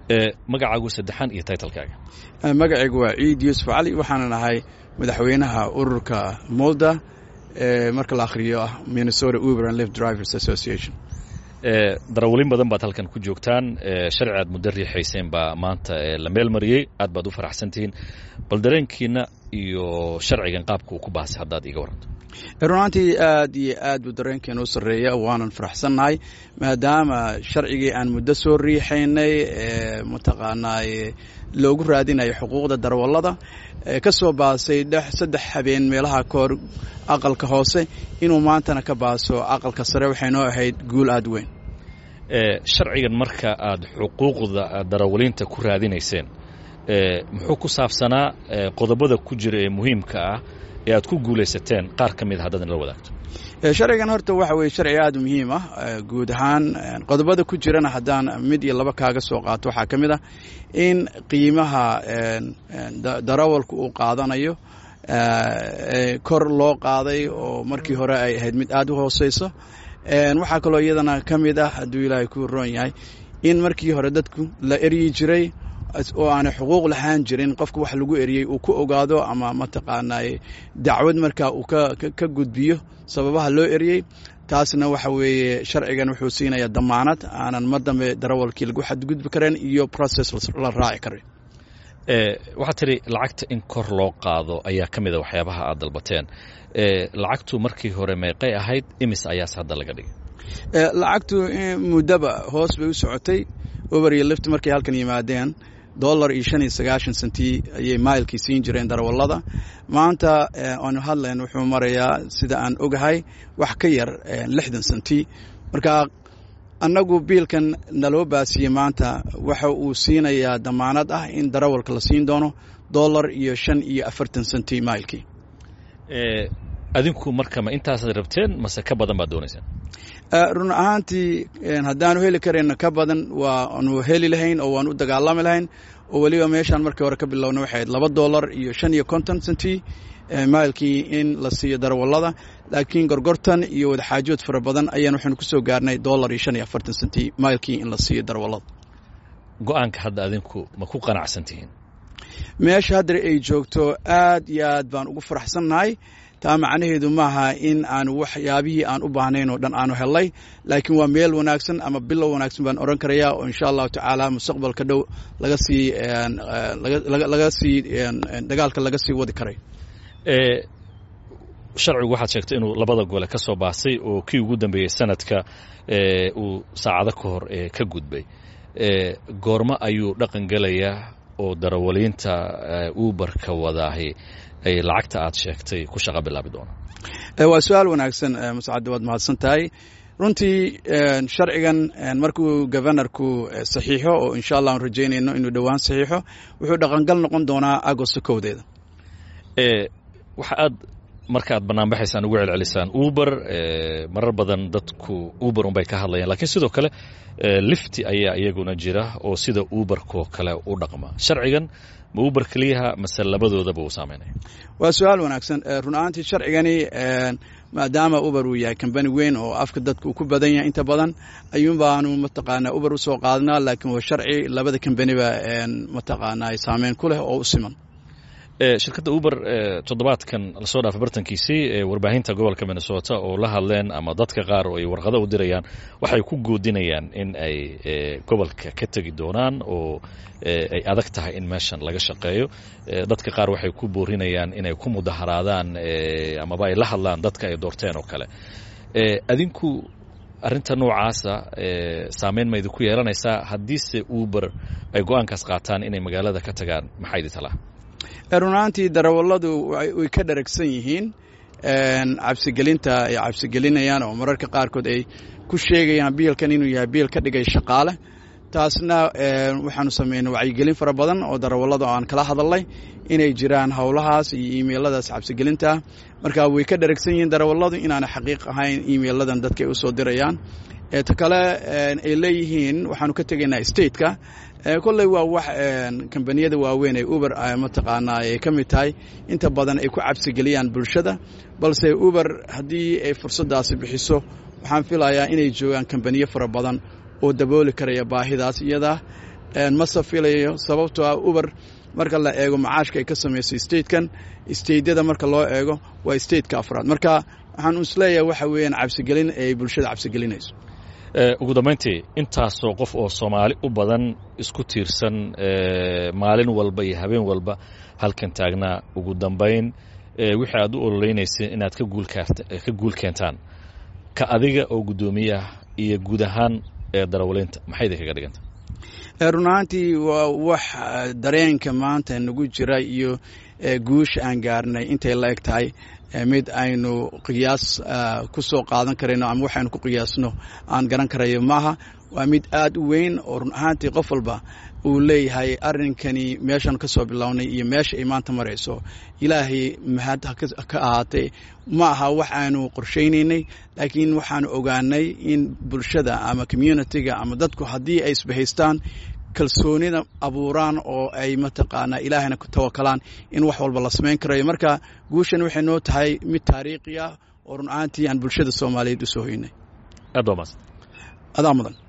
magacaagu saddexaan iyo taytalkaaga magacaygu waa ciid yuusuf cali waxaana nahay madaxweynaha ururka molda marka la akhriyo ah minnesota uber and lift drivers association darawalin badan baad halkan ku joogtaan sharci aad muddo riixayseen baa maanta la meel mariyey aad baad u faraxsantihiin bal dareenkiina iyo sharcigan qaabka uu ku baasay haddaad iiga waranto runaantii aad iyo aad buu dareenkeena u sarreeya waanan faraxsannahay maadaama sharcigii aan muddo soo riixaynay mataqaanaa loogu raadinayo xuquuqda darawallada ka soo baasay saddex habeen meelaha kahor aqalka hoose inuu maantana ka baaso aqalka sare waxay noo ahayd guul aad weyn sharcigan marka aad xuquuqda darawaliinta ku raadinayseen muxuu ku saabsanaa qodobada ku jira ee muhiimka ah ee aad ku guulaysateen qaar ka mid a haddaad nala wadaagto sharcigan horta waxa weye sharci aad u muhiim ah guud ahaan qodobada ku jirana haddaan mid iyo laba kaaga soo qaato waxaa ka mid ah in qiimaha darawalku uu qaadanayo kor loo qaaday oo markii hore ay ahayd mid aad u hooseyso waxaa kaloo iyadana ka mid ah hadduu ilaahay ku roon yahay in markii hore dadku la eryi jiray oo aanay xuquuq lahaan jirin qofka wax lagu eriyey uu ku ogaado ama mataqaanaa dacwad markaa uu ka gudbiyo sababaha loo eriyey taasna waxa weeye sharcigan wuxuu siinayaa damaanad aanan mar dambe darawalkii lagu xadgudbi karen iyo process la raaci karin waxaad tidhi lacagta in kor loo qaado ayaa ka mid a waxyaabaha aad dalbateen lacagtu markii hore meeqay ahayd imis ayaas hadda laga dhigay lacagtu muddaba hoos bay u socotay over iyo lift markay halkan yimaadeen dollar iyo shan iyo sagaashan senti ayay mailkii siin jireen darawallada maanta aanu hadlayn wuxuu marayaa sida aan ogahay wax ka yar lixdan senti marka annagu biilkan naloo baasiyey maanta waxa uu siinayaa damaanad ah in darawalka la siin doono dollar iyo shan iyo afartan senti mailkii adinku marka ma intaasaad rabteen mase ka badan baad doonaysaan run ahaantii haddaanu heli karayno ka badan waanu heli lahayn oo waanu u dagaalami lahayn oo weliba meeshaan markii hore ka bilowna waxay ahayd laba dollar iyo shan iyo konton centi mailkii in la siiyo darawallada laakiin gorgortan iyo wadaxaajood fara badan ayaan waxaanu ku soo gaarnay dollar iyo shan iyo afartan centi mailkii in la siiyo darawallada go-aanka hadda adinku ma ku qanacsan tihiin meesha haddar ay joogto aad iyo aad baan ugu faraxsannahay taa macnaheedu maaha in aanu waxyaabihii aan u baahnayn oo dhan aanu hellay laakiin waa meel wanaagsan ama bilow wanaagsan baan odhan karayaa oo insha allahu tacaala mustaqbalka dhow laga sii laga sii dagaalka laga sii wadi karay sharcigu waxaad sheegtay inuu labada gole ka soo baasay oo kii ugu dambeeyey sanadka uu saacado ka hor ka gudbay goormo ayuu dhaqan gelayaa oo darawaliinta uberka wadaahi ay lacagta aad sheegtay ku shaqa bilaabi doonaan waa su-aal wanaagsan muscadde waad mahadsan tahay runtii sharcigan markuu governorku saxiixo oo insha allah aan rajaynayno inuu dhowaan saxiixo wuxuu dhaqangal noqon doonaa agosto kowdeeda waxa aad marka aad banaanbaxaysaan ugu celcelisaan uber marar badan dadku uber unbay ka hadlayaan lakiin sidoo kale lifti ayaa iyaguna jira oo sida uberkoo kale u dhaqma sharcigan ma uber keliyaha mase labadoodaba uu saameynaya waa su-aal wanaagsan run ahaantii sharcigani maadaama uber uu yahay kambani weyn oo afka dadka uu ku badan yahay inta badan ayuun baanu mataqaanaa uber usoo qaadnaa laakiin waa sharci labada kambaniba mataqaanaa saameyn ku leh oo u siman shirkadda uber toddobaadkan lasoo dhaafay bartankiisii warbaahinta gobolka minnesota oo la hadleen ama dadka qaar oo ay warqado u dirayaan waxay ku goodinayaan in ay gobolka ka tegi doonaan oo ay adag tahay in meeshan laga shaqeeyo dadka qaar waxay ku boorinayaan inay ku mudaharaadaan amaba ay la hadlaan dadka ay doorteen oo kale adinku arrinta noocaasa saameyn ma idinku yeelanaysaa haddiise uber ay go-aankaas qaataan inay magaalada ka tagaan maxaa idi talaa run ahaantii darawalladu way ka dharagsan yihiin cabsigelinta ay cabsigelinayaan oo mararka qaarkood ay ku sheegayaan biilkan inuu yahay biil ka dhigay shaqaale taasna waxaanu samaynay wacyigelin fara badan oo darawallada aan kala hadalnay inay jiraan howlahaas iyo imailadaas cabsigelintaa marka way ka dharagsan yihiin darawalladu inaana xaqiiq ahayn imailadan dadka ay usoo dirayaan ta kale ay leeyihiin waxaanu ka tegaynaa stateka kolley waa wax kambaniyada waaweyn ee uber mataqaanaa ay ka mid tahay inta badan ay ku cabsigeliyaan bulshada balse uber haddii ay fursaddaasi bixiso waxaan filayaa inay joogaan kambaniyo fara badan oo dabooli karaya baahidaas iyadaa mase filayo sababtoo ah uber marka la eego macaashka ay ka samayso statekan stateyada marka loo eego waa stateka afraad marka waxaan isleeyahay waxa weeyaan cabsigelin ay bulshada cabsigelinayso ugu dambayntii intaasoo qof oo soomaali u badan isku tiirsan maalin walba iyo habeen walba halkan taagnaa ugu dambayn wixii aad u ololeynaysa inaad ka guul keentaan ka adiga oo guddoomiye ah iyo guud ahaan darawaliinta maxay idin kaga dhiganta run ahaantii waa wax dareenka maanta nagu jira iyo guusha aan gaarnay intay la eg tahay mid aynu qiyaas ku soo qaadan karayno ama waxaynu ku qiyaasno aan garan karayo maaha waa mid aad u weyn oo run ahaantii qof walba uu leeyahay arrinkani meeshaan ka soo bilownay iyo meesha ay maanta marayso ilaahay mahad ka ahaatee ma aha wax aanu qorshaynaynay laakiin waxaanu ogaanay in bulshada ama communitiga ama dadku haddii ay isbahaystaan kalsoonida abuuraan oo ay mataqaanaa ilaahayna ku tawakalaan in wax walba la samayn karayo marka guushan waxay noo tahay mid taariikhi ah oo run ahaantii aan bulshada soomaaliyeed u soo hoynay aad waa maas adaa mudan